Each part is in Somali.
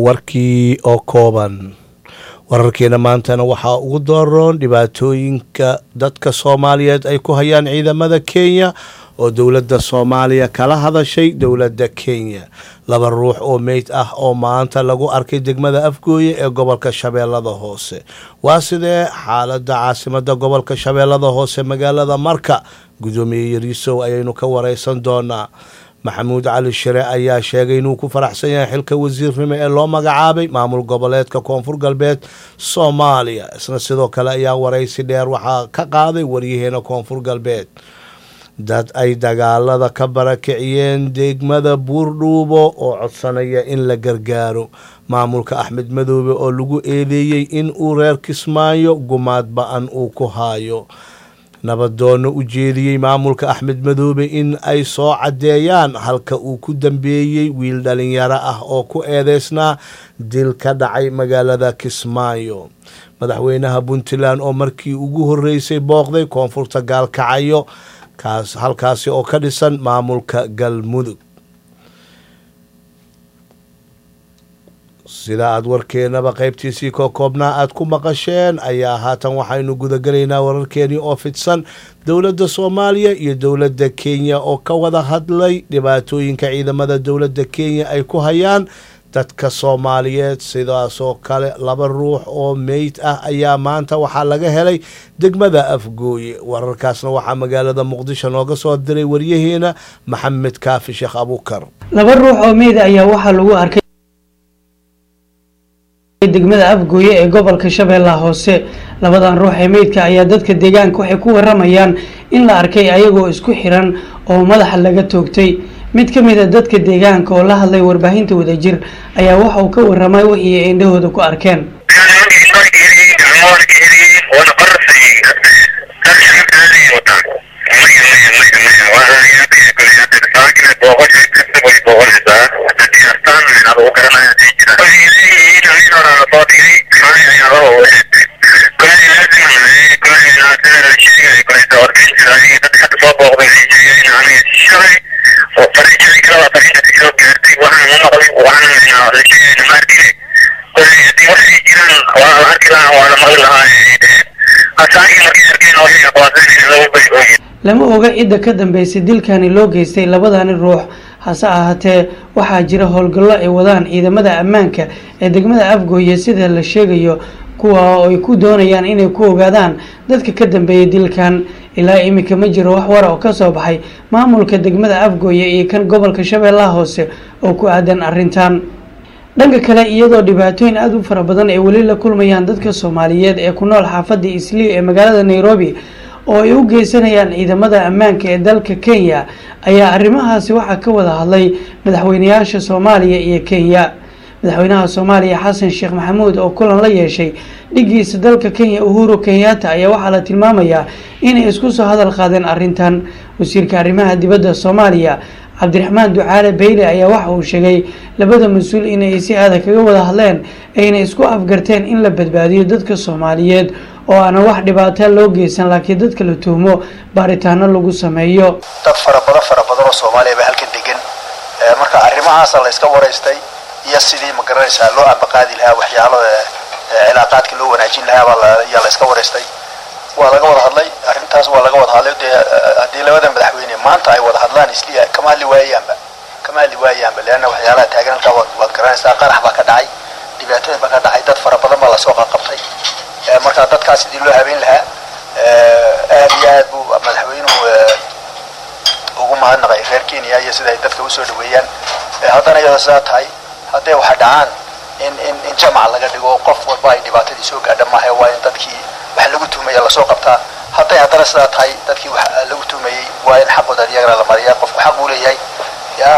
warkii oo kooban wararkeena maantana waxaa ugu dooron dhibaatooyinka dadka soomaaliyeed ay ku hayaan ciidamada kenya oo dowladda soomaaliya kala hadashay dowladda kenya laba ruux oo meyd ah oo maanta lagu arkay degmada afgooye ee gobolka shabeellada hoose waa sidee xaaladda caasimada gobolka shabeellada hoose magaalada marka gudoomiye yariisow ayaynu ka wareysan doonaa maxamuud cali shire ayaa sheegay inuu ku faraxsan yahay xilka wasiirnimo ee loo magacaabay maamul goboleedka koonfur galbeed soomaaliya isna sidoo kale ayaa waraysi dheer waxaa ka qaaday waryaheena koonfur galbeed dad ay dagaalada ka barakiciyeen degmada buurdhuubo oo codsanaya in la gargaaro maamulka axmed madoobe oo lagu eedeeyey in uu reer kismaayo gumaad ba-an uu ku haayo nabadoono u jeediyey maamulka axmed madoobe in ay soo caddeeyaan halka uu ku dambeeyey wiil dhalinyaro ah oo ku eedeysnaa dil ka dhacay magaalada kismaayo madaxweynaha puntland oo markii ugu horeysay booqday koonfurta gaalkacayo kaas halkaasi oo ka dhisan maamulka galmudug sida aada warkeenaba qaybtiisii koo koobnaa aada ku maqasheen ayaa haatan waxaynu gudagelaynaa wararkeenii oo fidsan dowladda soomaaliya iyo dowladda kenya oo ka wada hadlay dhibaatooyinka ciidamada dowladda kenya ay ku hayaan dadka soomaaliyeed sidaasoo kale laba ruux oo meyd ah ayaa maanta waxaa laga helay degmada afgooye wararkaasna waxaa magaalada muqdisho nooga soo diray waryaheena maxamed kaafi sheekh abuukar laba ruux oo meyd ayaa waxaa lagu arkay degmada afgooye ee gobolka shabeellaha hoose labadan ruux ee meydka ayaa dadka deegaanka waxay ku waramayaan in la arkay ayagoo isku xiran oo madaxa laga toogtay mid ka mid a dadka deegaanka oo la hadlay warbaahinta wadajir ayaa waxa uu ka waramay wixii ay indhahooda ku arkeen lama oga cidda ka dambeysay dilkani loo geystay labadani ruux hase ahaatee waxaa jira howlgallo ay wadaan ciidamada ammaanka ee degmada afgooye sida la sheegayo kuwa oo ay ku doonayaan inay ku ogaadaan dadka ka dambeeyay dilkan ilaa iminka ma jiro wax wara oo kasoo baxay maamulka degmada afgooye iyo kan gobolka shabeellaha hoose oo ku aadan arrintan dhanka kale iyadoo dhibaatooyin aada u fara badan ay weli la kulmayaan dadka soomaaliyeed ee ku nool xaafadda islii ee magaalada nairobi oo ay u geysanayaan ciidamada ammaanka ee dalka kenya ayaa arrimahaasi waxaa ka wada hadlay madaxweynayaasha soomaaliya iyo kenya madaxweynaha soomaaliya xasan sheekh maxamuud oo kulan la yeeshay dhigiisa dalka kenya uhuru kenyatta ayaa waxaa la tilmaamayaa inay isku soo hadal qaadeen arrintan wasiirka arrimaha dibadda soomaaliya cabdiraxmaan ducaale beyle ayaa waxa uu sheegay labada mas-uul inay si adag kaga wada hadleen ayna isku afgarteen in la badbaadiyo dadka soomaaliyeed oo aanan wax dhibaataa loo geysan laakiin dadka la tuhmo baaritaano lagu sameeyo dad fara badan fara badan oo soomaaliya ba halkan degan marka arrimahaasa la iska waraystay iyo sidii ma garanaysaa loo ambaqaadi lahaa waxyaalo cilaaqaadka loo wanaajin lahaa ayaa la iska waraystay waa laga wada hadlay arrintaas waa laga wada hadlay dee haddii labada madaxweyne maanta ay wada hadlaan isliya kama hadli waayaanba kama hadli waayaanba leanna waxyaalaha taagan halkaa waad garanaysaa qarax baa ka dhacay dhibaatooyin baa ka dhacay dad fara badan baa lasoo qaqabtay markaa dadkaas sidii loo habeyn lahaa aad iyo aad buu madaxweynuhu ugu mahadnaqay reer kenya iyo sida ay dadka usoo dhaweeyaan haddana iyadoo sidaa tahay hadday waxa dhacaan in in in jamac laga dhigo qof walba ay dhibaatadii soo gaadha maaha waa in dadkii wax lagu tuhmaya lasoo qabtaa hadday haddana sidaa tahay dadkii wax lagu tuhmayey waa in xaqooda iyagana la mariyaa qofku xaq uu leeyahay ya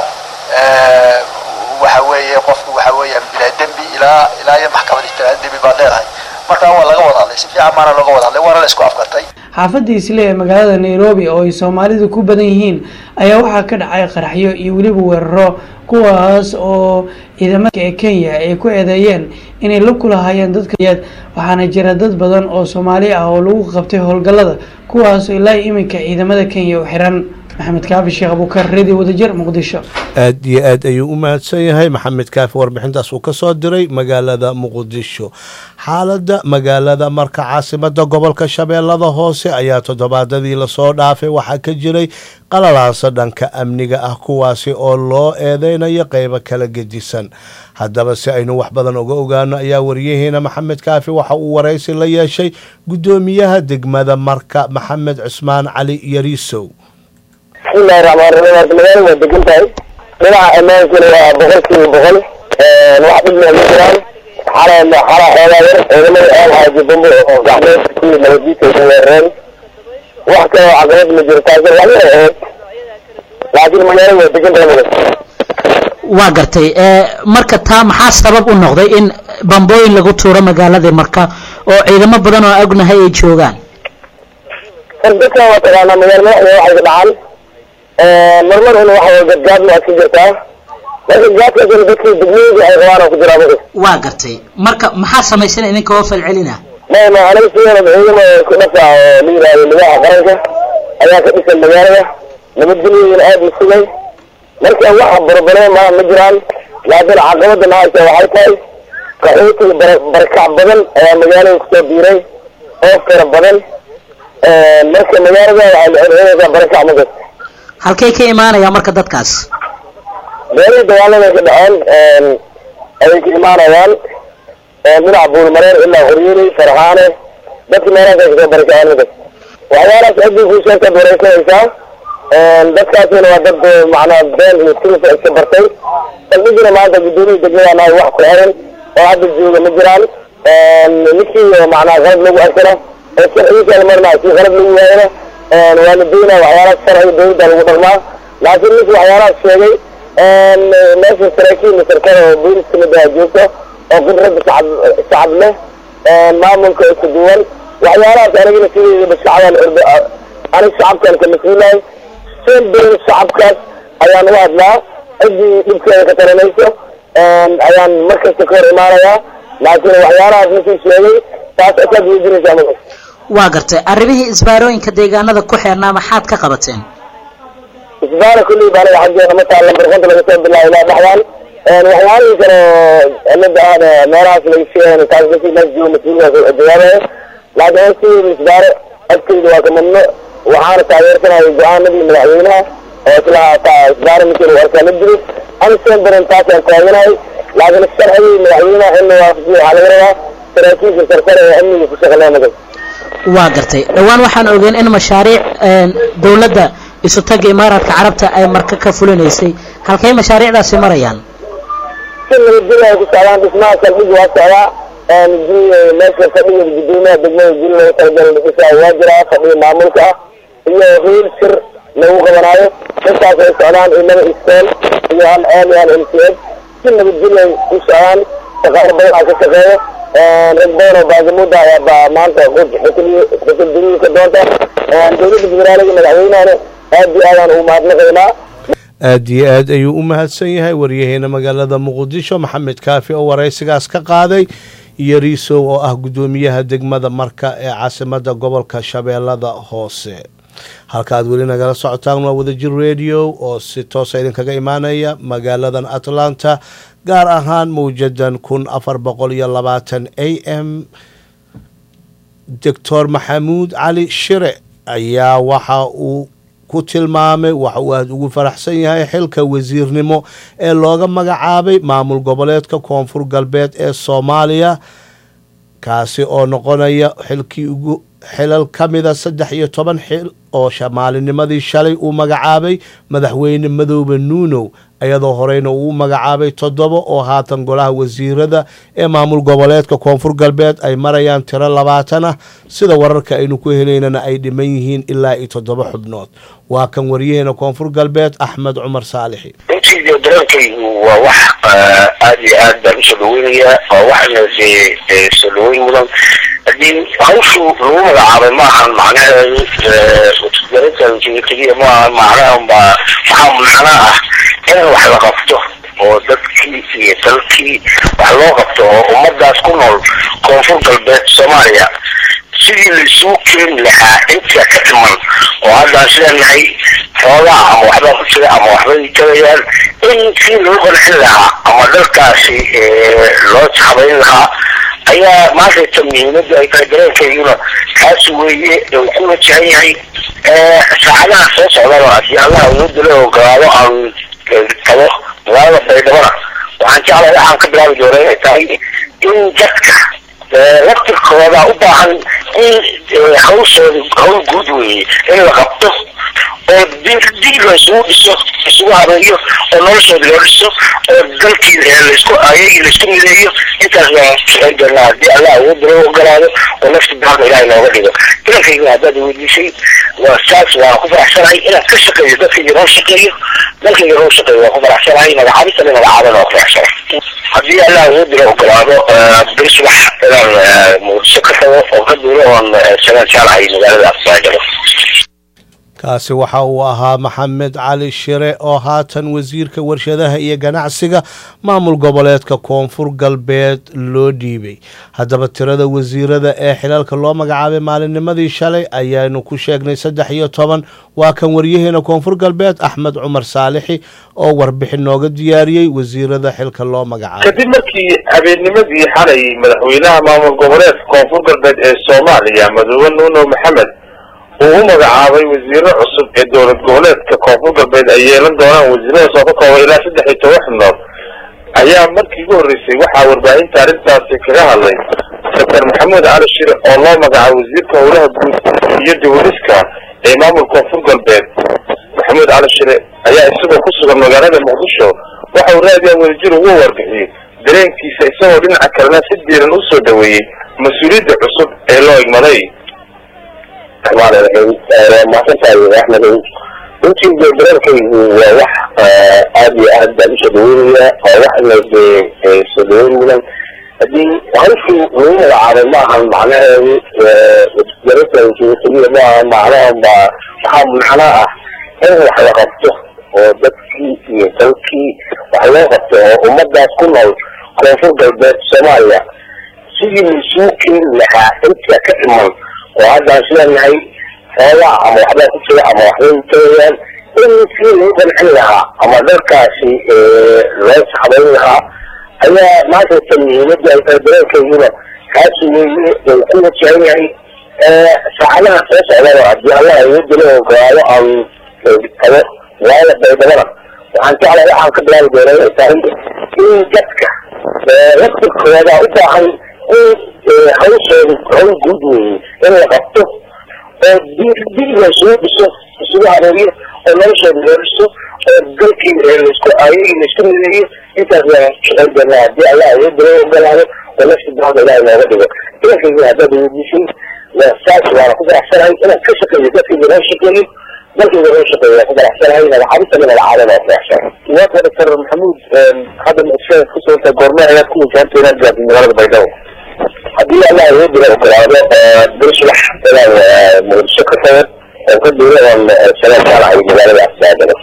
waxa weeye qofku waxa weeyaan bilaa dembi ilaa ilaa iyo maxkamad ijtiraad dembi baad leedahay marka waa laga wada hadlay si fiican baana looga wada hadlay waana la isku afgartay xaafadda isle ee magaalada nairobi oo ay soomaalidu ku badan yihiin ayaa waxaa ka dhacay qaraxyo iyo weliba weeraro kuwaas oo ciidamada ee kenya ay ku eedeeyeen inay la kulahaayeen dadka waxaana jira dad badan oo soomaali ah oo lagu qabtay howlgallada kuwaas ilaa iminka ciidamada kenya u xiran maxamed kaafi sheekh abuukar radio wadajir muqdisho aad iyo aad ayuu u mahadsan yahay maxamed kaafi warbixintaas uu ka soo diray magaalada muqdisho xaaladda magaalada marka caasimada gobolka shabeellada hoose ayaa toddobaadadii lasoo dhaafay waxaa ka jiray qalalaasa dhanka amniga ah kuwaasi oo loo eedeynayo qeybo kala gedisan haddaba si aynu wax badan uga ogaano ayaa wariyaheena maxamed kaafi waxa uu waraysi la yeeshay guddoomiyaha degmada marka maxamed cusmaan cali yariisow bismillahi raxmaan raxiim horta magaalada waa degan tahay dhinaca ammaankana waa boqolkiiba boqol wax dhibna ma jiraan xala xala xoogaa yar ciidamada aal xaaji bambo oo gacmeed kuwii nabadiisa ay weerareen wax kale oo caqabad ma jiro taasi wax yar ahayd laakiin magaalada waa degan tahay magas waa gartay marka taa maxaa sabab u noqday in bambooyin lagu tuuro magaaladii marka oo ciidamo badan oo ognahay ay joogaan dadkan waa taqaanaa magaala madaxda waxay ka dhacaan marmar in waxa gadgaadna aad ka jirtaa marka gaadkaasina dadkii degmooyinka ay qabaan oo ku jiraa magas waa gartay marka maxaa samaysan idinka oo falcelina ma ma aniga sideeda ciidama ku dhafa oo la yidhaahdo madaxa qaranka ayaa ka dhisan magaalada nabadgelyoyin aad la sugay marka waxa barbareen ma ma jiraan laakiin caqabada nahaysa waxay tahay qaxootiga bara barakac badan ayaa magaalada kusoo biiray oo fara badan marka magaalada waxay la xirxiraysaa barakac magas halkay ka imaanayaan marka dadkaas beelihii dagaalada ka dhaceen ayay ka imaanayaan dhinaca buulmareer ilaa horyeeley farxaane dadka meelahaas ay kasoo barakaceen magas waxyaalahaas ciddii kuu sheegtaad wareysanaysaa dadkaasina waa dad macnaa been iyo tilisa iska bartay saldhigina maanta guddoomiya degmada nahay wax ku xiran oo hadda jooga ma jiraan ninkii macnaa qalad lagu arkana oo sharcigiisa la marnaa si qalad lagu waayana waa la doonaa waxyaalahaas sharciga dowladda lagu dhaqmaa laakiin ninkii waxyaalahaas sheegay meesha saraakiil sarkada oo booliska midaa joogto oo khibrada shacab shacab leh maamulka isku duwan waxyaalahaas anigana sideedaba shacabaan orda aniga shacabkan ka mas-uulahay seen badan shacabkaas ayaan u hadlaa ciddii dhibkeeda ka taranayso ayaan markasta ka hor imaanayaa laakiin waxyaalahaas ninkii sheegay taas asaad weydiinaysaa magas waa gartay arrimihii isbaarooyinka deegaanada ku xeernaa maxaad ka qabateen isbaara kulley baa anaga xaggeena ma taalla barkanta laga soo bilaabo ilaa dhaxdaan waxyaalihii kale oo cilada ahna meelahaas laga sheegay taas ninkii mees jooga mas-uulkaas jawaabaya laakiin an sideeda isbaaro agteyda waa ka mamnuuc waxaana taageersanaya go-aanadii madaxweynaha oo islaha isbaaro ninkii lagu arkaa la dili an seen badan taasaan taaganahay laakiin sharcigii madaxweynaha in la waafajiyo waxaa laga rabaa saraakiisha sarsare ee amniga ku shaqaleya magas waa gartay dhowaan waxaan ogeen in mashaariic dowladda isutaga imaaraadka carabta ay marka ka fulinaysay halkay mashaariicdaasi marayaan si nabadgelyo ay ku socdaan dhismaha saldhigi waa socdaa meesha fadhiga guddoomiyaha degmada guri lagu talagala dhisaa waa jiraa fadhiga maamulka ah iyo hool shir lagu qabanaayo intaas ay socdaan inaba iskool iyo hal ceel iyo hal m c s si nabadgelyo ay u socdaan shaqaalo badan aa ka shaqeeya rag badan oo baagamuda ayaa baa maanta xukulduriinka doonta dowladda federaaliga madaxweynahana aad iyo aadaan ugu mahadnaqaynaa aad iyo aad ayuu u mahadsan yahay waryaheena magaalada muqdisho maxamed kaafi oo waraysigaas ka qaaday iyo riisow oo ah guddoomiyaha degmada marka ee caasimada gobolka shabeellada hoose halka aad weli nagala socotaan waa wadajir radio oo si toosa idinkaga imaanaya magaaladan atlanta gaar ahaan mawjadan kun afar boqol iyo labaatan a m doctor maxamuud cali shire ayaa waxa uu ku tilmaamay waxa uu aada ugu faraxsan yahay xilka wasiirnimo ee looga magacaabay maamul goboleedka koonfur galbeed ee soomaaliya kaasi oo noqonaya xilkii ugu xilal ka mida saddex iyo toban xil oo maalinimadii shalay uu magacaabay madaxweyne madoobe nuunow iyadoo horeyna uu magacaabay toddoba oo haatan golaha wasiirada ee maamul goboleedka koonfur galbeed ay marayaan tiro labaatan ah sida wararka aynu ku helaynana ay dhiman yihiin ilaa iyo toddoba xubnood waa kan waryaheena koonfur galbeed axmed cumar saalixi runtii dareenkaygu waa wax aada iyo aad baan usoo dhaweynayaa waa waxna dee soo dhaweyn mudan haddii hawshu lagu magacaabay maahan macnaheedu keliya maaha macnaha baa waxaa macno ah in wax la qabto oo dadkii iyo dalkii wax loo qabto oo ummadaas ku nool koonfur galbeed soomaaliya sidii laisugu keeni lahaa inta ka dhiman oo haddaan sideenahay xoogaa ama waxbaa ku jira ama waxbay tagayaan in si lagu qancin lahaa ama dalkaasi loo habayn lahaa ayaa maantayta muhiimadda ay tahay dareenkayguna kaasi weeye uu ku wajahan yahay saacadaha soo socdana haddii allaha awoodda la ogolaado aan tago magaalada baydhabana waxaan jeclahay waxaan ka bilaabi doona inay tahay in dadka laftirkooda u baahan in hawshooda hawl guud weeye in la qabto oo dib la isugu dhiso isugu habeeyo oo noloshooda loo dhiso oo dalkii laisku ayagii laisku mideeyo intaas waan shaqayn doonaa haddii allah awoodda loo ogolaado oo nafta baaka ilahay nooga dhigo dalankayga haddaad weydiisay waa saas waan ku faraxsanahay inaan ka shaqeeyo dadkayga noo shaqeeyo dalkayga noo shaqeeyo waan ku faraxsanahay magacaabisana magacaabana waan ku faraxsanahay haddii allah awoodda loo ogolaado bil subax inaan muqdisho ka tago oo ka duulo oon sagaan jeclahay magaalada baydhabo kaasi waxa uu ahaa maxamed cali shire oo haatan wasiirka warshadaha iyo ganacsiga maamul goboleedka koonfur galbeed loo dhiibay haddaba tirada wasiirada ee xilalka loo magacaabay maalinnimadii shalay ayaanu ku sheegnay saddex iyo toban waa kan waryaheena koonfur galbeed axmed cumar saalixi oo warbixin nooga diyaariyey wasiirada xilka loo magacaabay kadib markii habeennimadii xalay madaxweynaha maamul goboleedka koonfur galbeed ee soomaaliya madoobe nuuno maxamed uu u magacaabay wasiiro cusub ee dowlad goboleedka koonfur galbeed ay yeelan doonaan wasiiradaas oo ka kooban ilaa saddex iyo toban xubnood ayaa markii ugu horreysay waxaa warbaahinta arrintaasi kaga hadlay doctor maxamuud cali shire oo loo magacaabay wasiirka howlaha guud iyo dawliska ee maamul koonfur galbeed maxamuud cali shire ayaa isagoo ku sugan magaalada muqdisho waxa uu raadiyaa wadajir ugu warbixiyey dareenkiisa isagoo dhinaca kalena si diiran u soo dhaweeyey mas-uuliyadda cusub ee loo igmaday الرحمن الرحيم ما تنسى احمد runtii de dareenkaygu waa wax aada iyo aad baan usoo dhaweynaya oo waxna de soo dhaweyn mudan haddii hawshii lagu magacaabay ma ahan macnaheedu dareenkaygu keliya ma ahan macnaha ba waxaa macno ah in wax la qabto oo dadkii iyo dalkii wax loo qabto oo ummadaas ku nool koonfur galbeed soomaaliya sidii laisugu keeni lahaa inta ka dhiman oo haddaan sideenahay xoogaa ama waxbaa ku jira ama waxbay tagayaan in si lagu qancin lahaa ama dalkaasi loo habayn lahaa ayaa maantayta muhiimadda ay tahay dareenkayguna kaasi weeye uu ku wajahan yahay saacadaha soo socdana haddii allah awoodda la ogolaado aan tago magaalada baydhabana waxaan jeclahay waxaan ka bilaabi doona inay tahay in dadka laftirkooda u baahan in hawshooda hawl guud weeye in la qabto oo dib la isugu dhiso isugu habeeyo oo noloshooda loo dhiso oo dalkii laisku ayagii laisku mideeyo intaas waan shaqayn doonaa haddii allah awoodda loo ogolaado oo nafta baaka ilahay nooga dhigo dalankayga haddaad weydiisay waa saas waana ku faraxsanahay inaan ka shaqeeyo dadkayga loo shaqeeyo dalkayga loo shaqeeyo waan ku faraxsanahay magacaabisana magacaabana waan faraxsanahay waata doctor maxamuud hadda muqdishoda ku suganta goorme ayaad ku wajahanta inaad gaartid magaalada baydhabo haddii allah awoodda la ogolaado bil subax inaan muqdisho ka tago oo ka duulo oon sagaan jeclahay magaalada baydhabo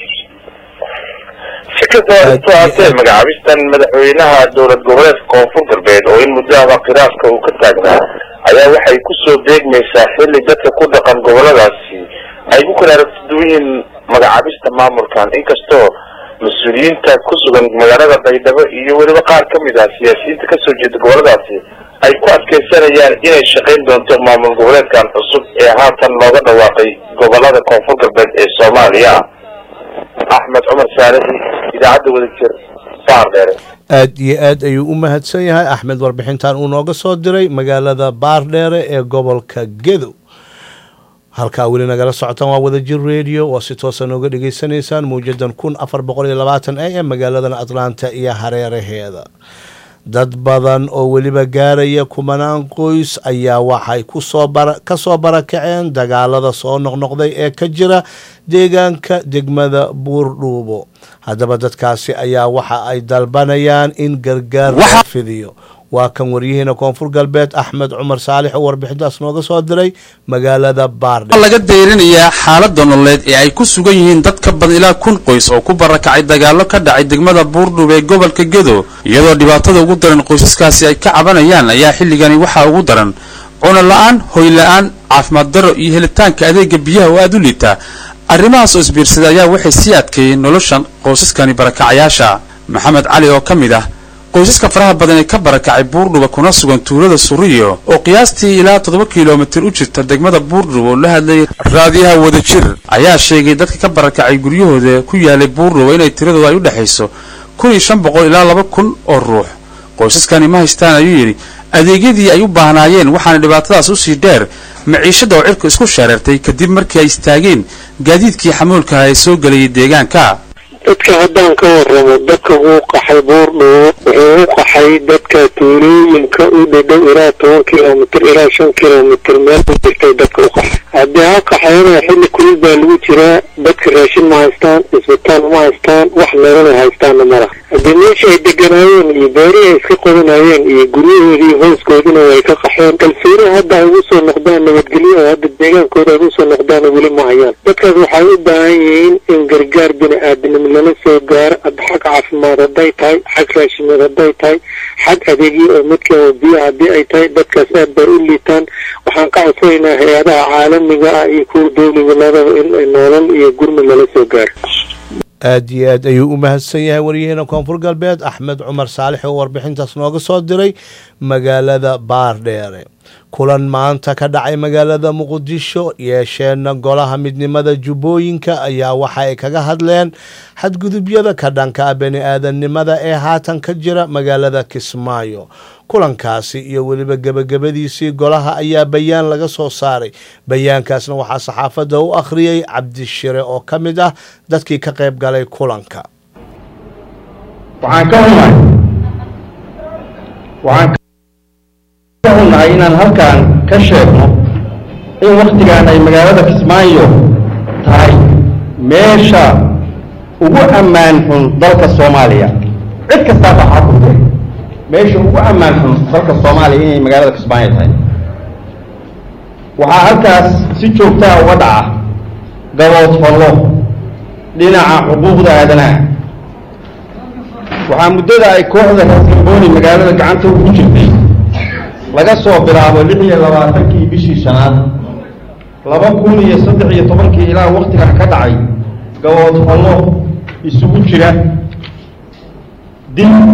si kastaba intuu haatee magacaabistan madaxweynaha dowlad goboleedka koonfur galbeed oo in muddahaba khilaaska uu ka taagnaa ayaa waxay kusoo beegmaysaa xilli dadka ku dhaqan goboladaasi ay ku kala aragtiduwan yihiin magacaabista maamulkan inkastoo mas-uuliyiinta ku sugan magaalada baydhabo iyo weliba qaar ka mid ah siyaasiyiinta kasoo jeeda goboladaasi ay ku adkeysanayaan inay shaqayn doonto maamul goboleedkan cusub ee haatan looga dhawaaqay gobolada koonfur galbeed ee soomaaliya axmed cumar saalixi idaacadda wadajir baardheere aad iyo aad ayuu u mahadsan yahay axmed warbixintan uu nooga soo diray magaalada baardheere ee gobolka gedow halkaa weli nagala socotaan waa wadajir radio oo si toosa nooga dhagaysanaysaan mawjadan kun afar boqol iyo labaatan a m magaaladan atlanta iyo hareeraheeda dad badan oo weliba gaaraya kumanaan qoys ayaa waxay kusoo ka soo barakaceen dagaalada soo noqnoqday ee ka jira deegaanka degmada buurdhuubo haddaba dadkaasi ayaa waxa ay dalbanayaan in gargaar loo fidiyo waa kan waryaheena koonfur galbeed axmed cumar saalix oo warbixintaas nooga soo diray magaalada baardhe laga dayrinayaa xaalada nololeed ee ay ku sugan yihiin dad ka badan ilaa kun qoys oo ku barakacay dagaalo ka dhacay degmada buurdhub ee gobolka gedo iyadoo dhibaatada ugu daran qoysaskaasi ay ka cabanayaan ayaa xilligani waxaa ugu daran cuno la-aan hoy la-aan caafimaad darro iyo helitaanka adeega biyaha oo aada u liitaa arrimahaas oo isbiirsaday ayaa waxay sii adkeeyeen noloshan qoysaskani barakacayaasha maxamed cali oo ka mid ah qoysaska faraha badan ee ka barakacay buurdhuba kuna sugan tuulada suriyo oo qiyaastii ilaa toddoba kilomitir u jirta degmada buurdhuba oo la hadlayay raadiyaha wadajir ayaa sheegay dadka ka barakacay guryahooda ku yaalay buurdhuba inay tiradooda ay u dhexayso kun iyo shan boqol ilaa laba kun oo ruux qoysaskani ma haystaan ayuu yidhi adeegyadii ay u baahnaayeen waxaana dhibaatadaas usii dheer maciishadda oo cirku isku shareertay kadib markii ay istaageen gaadiidkii xamuulkaha ee soo gelayay deegaanka dadka haddaan ka warramo dadka uu qaxay buurdhubo wuxuu u qaxay dadka tuulooyinka u dhadhow ilaa toban kilomitr ilaa shan kilomitr meel u jirtay dadka u qaxay haddii ha qaxayana xilli kulil baa lagu jiraa dadka raashin ma haystaan isbitaal ma haystaan wax meelana haystaanna mala haddii meesha ay deganaayeen iyo beerihi ay iska qodanayeen iyo guryahoodii iyo hooskoodina way ka qaxeen kalsooni hadda ay ugu soo noqdaan nabadgelyo oo hadda deegaankooda ay ugu soo noqdaana weli ma hayaan dadkaas waxay u baahan yihiin in gargaar bini aadamnimo lala soo gaaro xag caafimaad hadday tahay xag raashimeed hadday tahay xag adeegyo oo midka oo biyo haddii ay tahay dadkaas aad bay u liitaan waxaan ka codsanaynaa hay-adaha caalamiga ah iyo kuwa dowliga labada in nolol iyo gurmi lala soo gaaro aad iyo aad ayuu u mahadsan yahay waryaheena koonfur galbeed axmed cumar saalix oo warbixintaas nooga soo diray magaalada baardheere kulan maanta ka dhacay magaalada muqdisho yeesheenna golaha midnimada jubbooyinka ayaa waxa ay kaga hadleen xadgudubyada ka dhanka ah bani aadamnimada ee haatan ka jira magaalada kismaayo kulankaasi iyo weliba gebagabadiisii golaha ayaa bayaan laga soo saaray bayaankaasna waxaa saxaafadda u akhriyey cabdishire oo ka mid ah dadkii ka qayb galay kulanka waxaan ka xunahay waxaan ka xunahay inaan halkan ka sheegno in wakhtigan ay magaalada kismaayo tahay meesha ugu ammaan xun dalka soomaaliya cid kastaa waxaa ku jira meesha ugu ammaan xun dalka soomaaliya inay magaalada kismaayo tahay waxaa halkaas si joogtaa uga dhaca gabood fallo dhinaca xuquuqda aadanaha waxaa muddada ay kooxda raaskambooni magaalada gacanta ugu jirtay laga soo bilaabo lix iyo labaatankii bishii shanaad laba kun iyo saddex iyo tobankii ilaa wakhtigan ka dhacay gabood fallo isugu jira dil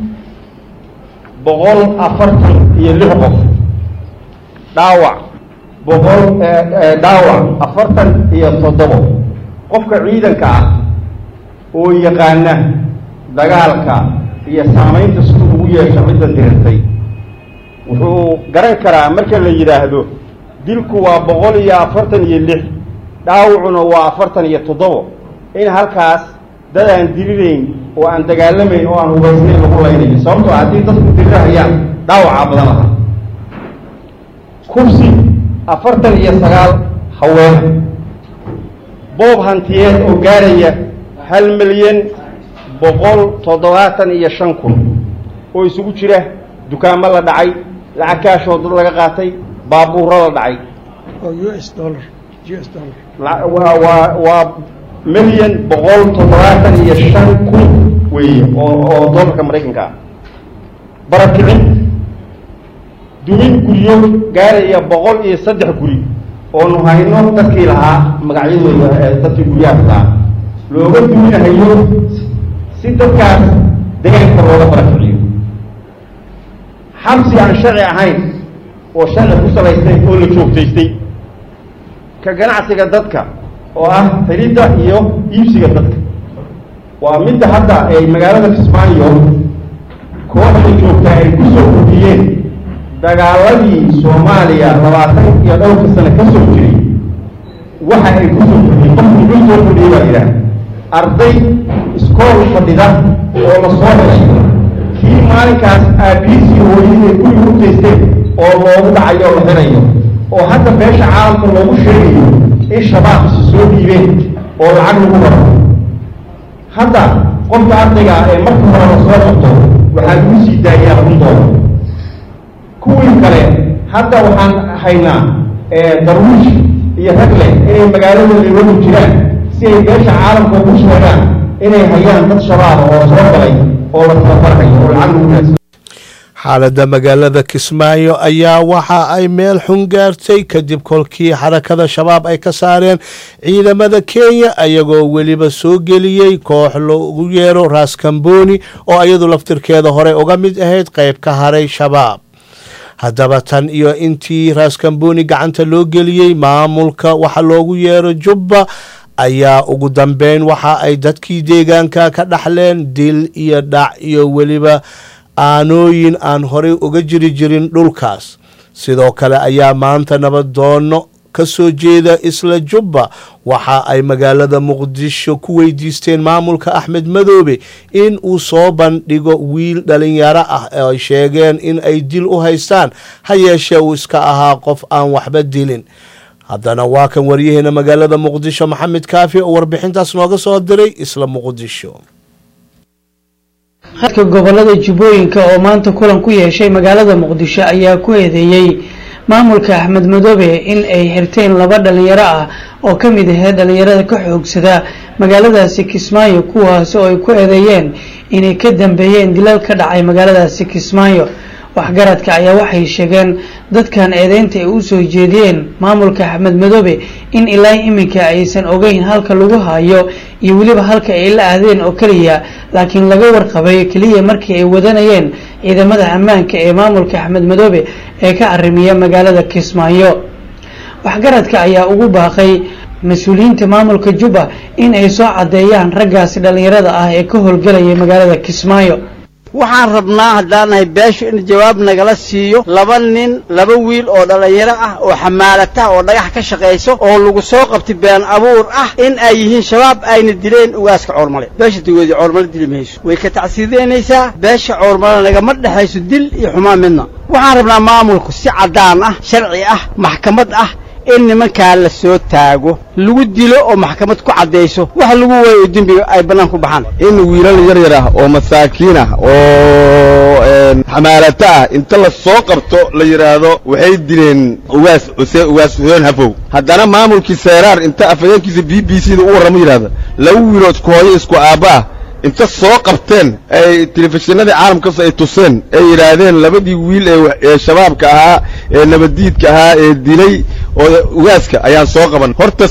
boqol afartan iyo lix qof dhaawac boqol dhaawac afartan iyo toddobo qofka ciidanka ah oo yaqaana dagaalka iyo saamaynta siduu ugu yeesha cidda dirirtay wuxuu garan karaa marka la yidhaahdo dilku waa boqol iyo afartan iyo lix dhaawacuna waa afartan iyo toddobo in halkaas dad aan dirirayn oo aan dagaalamayn oo aan hubaysnayn lagu laynayo sababtoo haddii dadku dirirahayaan dhaawacaa badan lahaa kursi afartan iyo sagaal haween boob hantiyeed oo gaaraya hal milyan boqol toddobaatan iyo shan kun oo isugu jira dukaamo la dhacay lacag kaashoo dad laga qaatay baabuuro la dhacay waa waa waa milyan boqol toddobaatan iyo shan kun weeye oo oo doolarka maraykanka ah barakicin dumin guryo gaaraya boqol iyo saddex guri oonu hayno dadkii lahaa magacyadooda dadkii guryahaas lahaa looga duminahayo si dadkaas deegaanka looga barakiciyo xabsi aan sharci ahayn oo sharci ku salaystay oo la joogtaystay ka ganacsiga dadka oo ah xiridda iyo iibsiga dadka waa midda hadda ay magaalada kismaayo kooxda joogtaa ay ku soo kordhiyeen dagaaladii soomaaliya labaatan iyo dhowrka sano ka soo jiray waxa ay ku soo kordhiyeen qofku muxuu soo kordhiyey baa yidhaah arday iskool fadhida oo la soo heshay kii maalinkaas aabihiisii hooyadii ay guriga u taysteen oo loogu dhacayo oo la xirayo oo hadda beesha caalamka loogu sheegayo in shabaabsi soo dhiibeen oo lacag lagu baro hadda qofka ardayga ah ee marka hore la soo qabto waxaa lagu sii daayaa kun doolar kuwii kale hadda waxaan haynaa darwiish iyo ragle inay magaaladooda iwagu jiraan si ay beesha caalamka ugu sheegaan inay hayaan dad shabaaba oo soo galay oo la tababarhayo oo lacag lagu raadsan xaaladda magaalada kismaayo ayaa waxa ay meel xun gaartay kadib kolkii xarakada shabaab ay ka saareen ciidamada kenya ayagoo weliba soo geliyey koox lagu yeero raaskamboni oo iyadu laftirkeeda hore uga mid ahayd qayb ka haray shabaab haddaba tan iyo intii raaskamboni gacanta loo geliyey maamulka waxa loogu yeero jubba ayaa ugu dambeyn waxa ay dadkii deegaanka ka dhaxleen dil iyo dhac iyo weliba aanooyin aan horey uga jiri jirin dhulkaas sidoo kale ayaa maanta nabadoono ka soo jeeda isla jubba waxa ay magaalada muqdisho ku weydiisteen maamulka axmed madoobe in uu soo bandhigo wiil dhalinyaro ah oo ay sheegeen in ay dil u haystaan ha yeeshee uu iska ahaa qof aan waxba dilin haddana waa kan waryaheena magaalada muqdisho maxamed kaafi oo warbixintaas nooga soo diray isla muqdisho hadka gobolada jubbooyinka oo maanta kulan ku yeeshay magaalada muqdisho ayaa ku eedeeyey maamulka axmed madoobe in ay xirteen laba dhalinyaro ah oo ka mid ahayd dhalinyarada ka xoogsada magaaladaasi kismaayo kuwaas oo ay ku eedeeyeen inay ka dambeeyeen dilal ka dhacay magaaladaasi kismaayo waxgaradka ayaa waxay sheegeen dadkan eedeynta ay u soo jeediyeen maamulka axmed madoobe in ilaa iminka aysan ogeyn halka lagu hayo iyo weliba halka ay la ahdeen oo keliya laakiin laga warqabay keliya markii ay wadanayeen ciidamada ammaanka ee maamulka axmed madoobe ee ka arrimiya magaalada kismaayo waxgaradka ayaa ugu baaqay mas-uuliyiinta maamulka jubba in ay soo caddeeyaan raggaasi dhallinyarada ah ee ka howlgelaya magaalada kismaayo waxaan rabnaa haddaanahay beeshu in jawaab nagala siiyo laba nin laba wiil oo dhallinyaro ah oo xamaalata oo dhagax ka shaqayso oo lagu soo qabtay been abuur ah in ay yihiin shabaab ayna dileen ugaaska coormale beesha dagoodii coormale dili mayso way ka tacsiideynaysaa beesha coormale nagama dhexayso dil iyo xumaan midna waxaan rabnaa maamulku si caddaan ah sharci ah maxkamad ah in nimankaa la soo taago lagu dilo oo maxkamad ku caddayso wax lagu waayo oo dembiga ay bannaan ku baxaan in wiilal yar yar ah oo masaakiin ah oo xamaalato ah inta la soo qabto la yidhaahdo waxay dileen ugaas xuseen ugaas xuseen hafow haddana maamulkii seeraar inta afhayeenkiisa b b c da u warramo yidhahdo laba wiiloo isku hooyo isku aabba ah inta soo qabteen ay telefishinadii caalamkaas ay tuseen ay yidhaahdeen labadii wiil ee shabaabka ahaa ee nabaddiidka ahaa ee dilay oo ugaaska ayaan soo qaban horta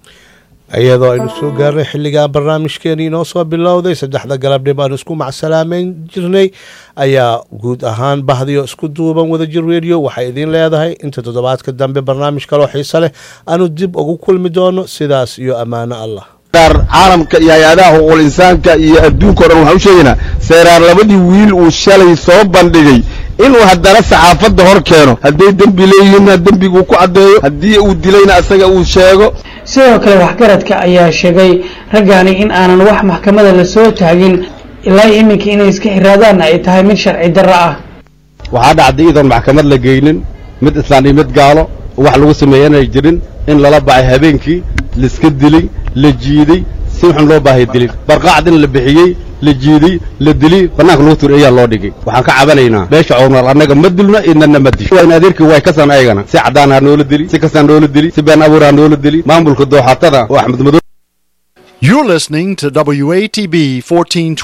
iyadoo aynu soo gaarnay xilligaa barnaamijkeenii inoo soo bilowday saddexda galabnimo aanu isku macsalaameyn jirnay ayaa guud ahaan bahdiyo isku duuban wadajir radio waxay idiin leedahay inta toddobaadka dambe barnaamij kaloo xiise leh aanu dib ugu kulmi doono sidaas iyo ammaano allah caalamka iyo hay-adaha xuquuqul insaanka iyo adduunka o dhan waxaan u sheegaynaa seeraar labadii wiil uu shalay soo bandhigay inuu haddana saxaafadda hor keeno hadday dembi leeyihiinna dembiguu ku caddeeyo haddii uu dilayna asaga uu sheego sidoo kale waxgaradka ayaa sheegay raggaani in aanan wax maxkamada la soo taagin ilaa iminka inay iska xiraadaanna ay tahay mid sharci darro ah waxaa dhacday iyadoon maxkamad la geynin mid islaan iyo mid gaalo wax lagu sameeya inay jirin in lala bacay habeenkii laiska dilay la jiiday si waxaan loo baahay dilin barqaacdina la bixiyey la jiiday la dili bannaanka lagu tur ayaa loo dhigay waxaan ka cabanaynaa beesha cowrmaal annaga ma dilno idnana ma disho wayn adeerkii way kasan ayagana si caddaan ha noola dili si kastaan noola dili si been abuur ha noola dili maamulka dooxatada oo axmed madow You're listening to WATB 14